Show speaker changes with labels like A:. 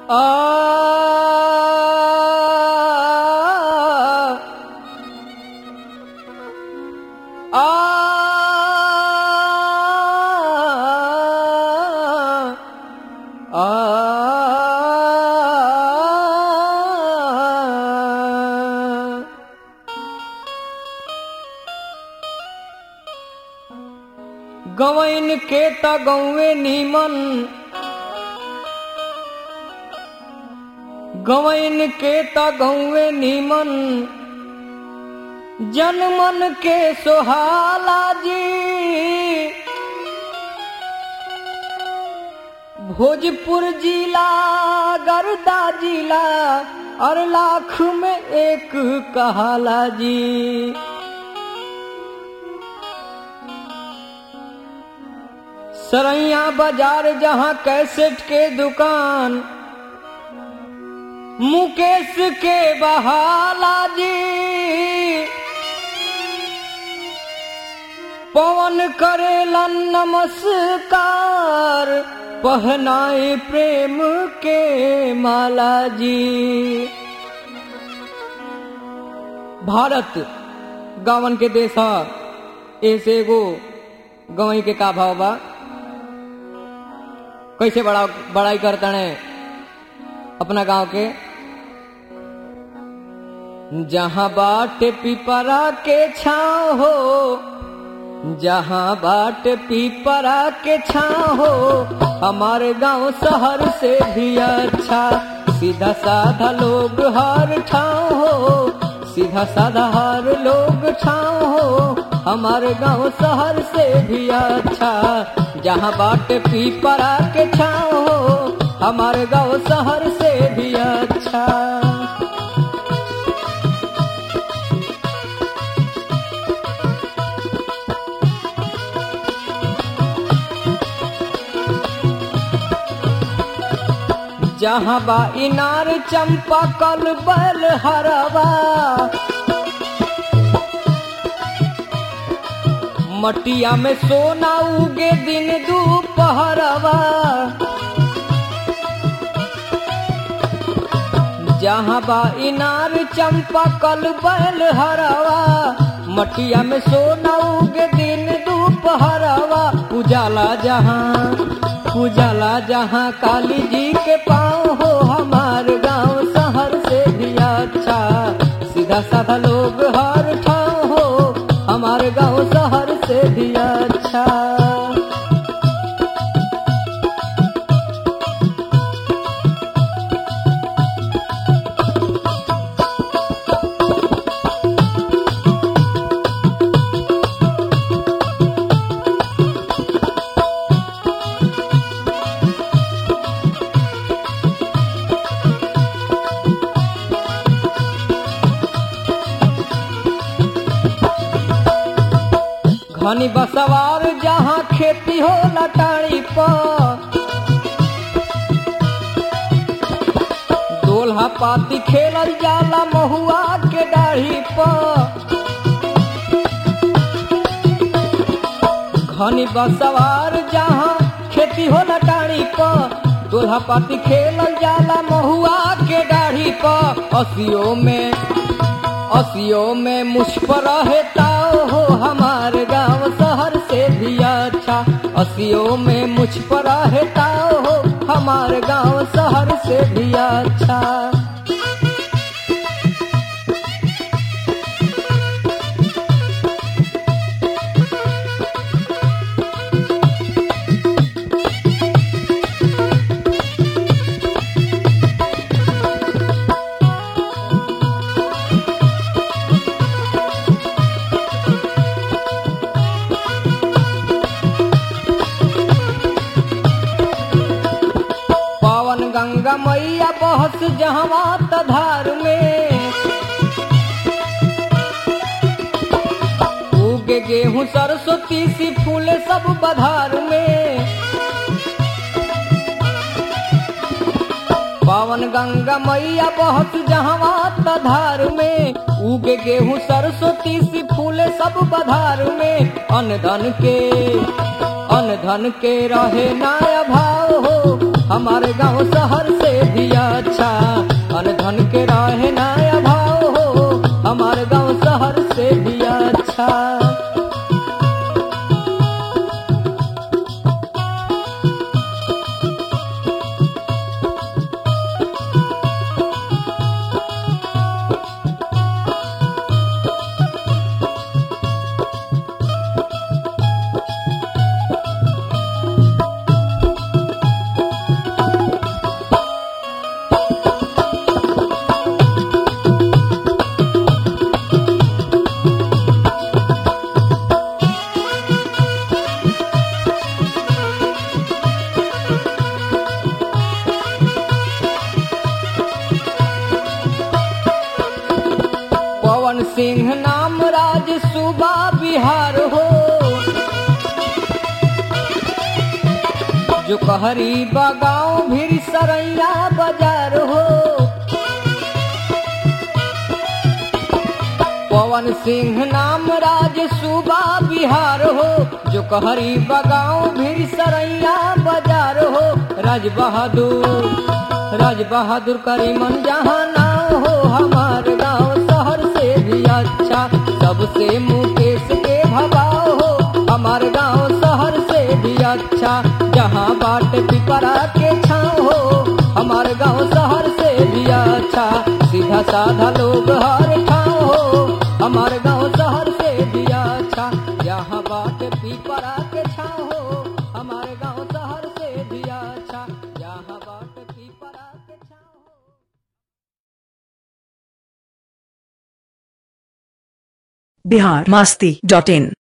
A: गवैन के त गौवे नीमन गवैन के त गौवे नीमन जनमन के सोहाला जी भोजपुर जिला गर्दा जिला और लाख में एक कहाला जी सरैया बाजार जहाँ कैसेट के दुकान मुकेश के बहाला जी पवन करेलन नमस्कार पहनाए प्रेम के माला जी भारत गावन के देश है ऐसे एगो गवई के का भाव बा कैसे बड़ा बड़ाई करता है अपना गांव के जहां बाट पिपरा के छाव हो जहां बाट पिपरा के छाव हो हमारे गांव शहर से भी अच्छा सीधा साधा लोग हर ठाव हो सीधा साधा हर लोग ठाव हो हमारे गांव शहर से भी अच्छा जहाँ बाट पीपरा के छाव हो हमारे गांव शहर से भी अच्छा जहाँ बा इनार चंपा कल बल हरवा मटिया में सोना उगे दिन दोपहरवा जहाँ बा इनार चंपा कल बैल हरवा मटिया में सोना उगे दिन दोपहरवा उजाला जहाँ उजाला जहाँ काली जी के पाँव हो हमार गांव शहर से भी अच्छा सीधा साधा लोग हर ठाव हो हमारे गांव शहर से भी अच्छा घनी बसवार जहाँ खेती हो लटाड़ी पर दोल्हा पाती खेलल जाला महुआ के डाढ़ी पर घनी बसवार जहाँ खेती हो लटाड़ी पर दोल्हा पाती खेलल जाला महुआ के डाढ़ी पर असियो में असियो में मुझ पर रहता हो हमारे गांव शहर से भी अच्छा असियो में मुझ पर रहता हो हमारे गांव शहर से भी अच्छा पावन गंगा मैया बहस जहवा तधार में उगे गेहूं सरस्वती सी फूले सब बधार में पावन गंगा मैया बहस जहवा तधार में उगे गेहूं सरस्वती सी फूले सब बधार में अन्न धन के अन्न धन के रहे नाया भाव हो हमारे गांव शहर से भी सूबा बिहार हो जो कहरी बगाओ भीर सरैया बाजार हो पवन सिंह नाम राज सूबा बिहार हो जो कहरी बगाओ भीर सरैया बाजार हो राज बहादुर राज बहादुर करीमन जहाँ नाम हो हमार गांव शहर से भी अच्छा सबसे मुकेश के भगाओ हो हमार गांव शहर से भी अच्छा जहाँ बाट पिपरा के छाँव हो हमार गांव शहर से भी अच्छा सीधा साधा लोग हर ठाव हो हमार गांव शहर से भी अच्छा जहाँ बाट पिपरा के छाँव हो हमारे गांव शहर से भी अच्छा जहाँ बाट पिपरा के छाँव हो
B: बिहार मस्ती डॉट इन